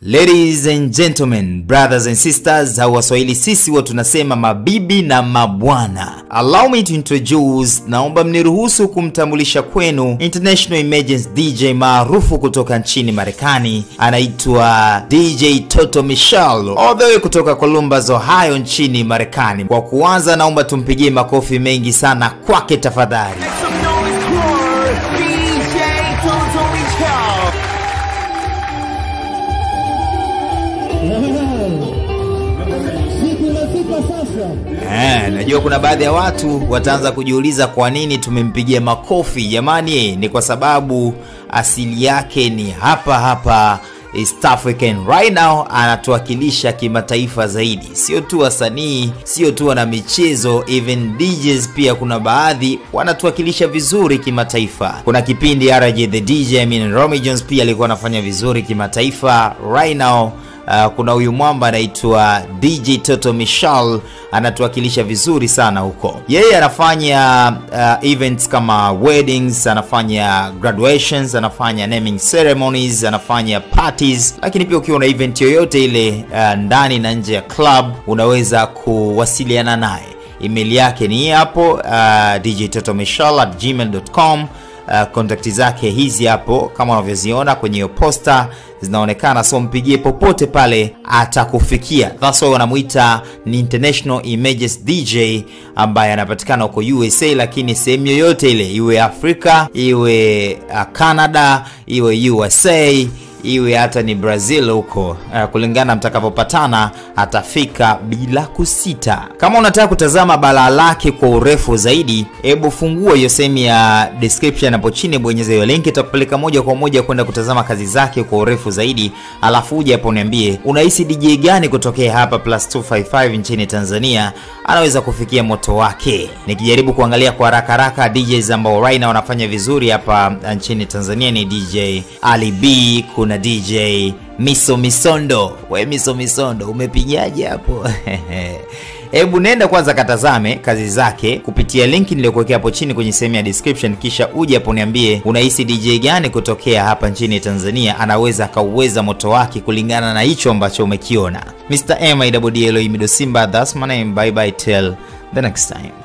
Ladies and gentlemen, brothers and sisters, au Waswahili sisi huwa tunasema mabibi na mabwana. Allow me to introduce, naomba mniruhusu kumtambulisha kwenu international emergency DJ maarufu kutoka nchini Marekani, anaitwa DJ Toto Michelle, all the way kutoka Columbus, Ohio nchini Marekani. Kwa kuanza, naomba tumpigie makofi mengi sana kwake tafadhali. Some noise for DJ Toto Michelle. Siku imefika sasa. Eh, najua kuna baadhi ya watu wataanza kujiuliza kwa nini tumempigia makofi. Jamani, ni kwa sababu asili yake ni hapa hapa East African. Right now anatuwakilisha kimataifa zaidi, sio tu wasanii, sio tu wana michezo, even DJs pia kuna baadhi wanatuwakilisha vizuri kimataifa. Kuna kipindi RJ the DJ, I mean Romy Jones pia alikuwa anafanya vizuri kimataifa. Right now Uh, kuna huyu mwamba anaitwa DJ Toto Michelle anatuwakilisha vizuri sana huko. Yeye anafanya uh, events kama weddings, anafanya graduations, anafanya naming ceremonies, anafanya parties, lakini pia ukiwa na event yoyote ile uh, ndani na nje ya club unaweza kuwasiliana naye. Email yake ni hii hapo uh, djtotomichelle@gmail.com. Uh, kontakti zake hizi hapo kama unavyoziona kwenye hiyo posta zinaonekana, so mpigie popote pale atakufikia. That's why wanamuita ni international emergency DJ ambaye anapatikana huko USA, lakini sehemu yoyote ile, iwe Afrika, iwe uh, Canada, iwe USA iwe hata ni Brazil huko uh, kulingana mtakavyopatana atafika bila kusita. Kama unataka kutazama balaa lake kwa urefu zaidi, hebu fungua hiyo sehemu ya description hapo chini, bonyeza hiyo link, itakupeleka moja kwa moja kwenda kutazama kazi zake kwa urefu zaidi, alafu uje hapo niambie unahisi DJ gani kutokea hapa plus 255 nchini Tanzania anaweza kufikia moto wake. Nikijaribu kuangalia kwa haraka haraka DJs ambao right now wanafanya vizuri hapa nchini Tanzania ni DJ Ali B, kuna DJ Miso Misondo. We Miso Misondo, umepigaje hapo? Hebu nenda kwanza katazame kazi zake kupitia linki niliyokuwekea hapo chini kwenye sehemu ya description, kisha uje hapo niambie unahisi DJ gani kutokea hapa nchini Tanzania anaweza akauweza moto wake kulingana na hicho ambacho umekiona. Mr. M I double D L O Imido Simba, that's my name. Bye bye till the next time.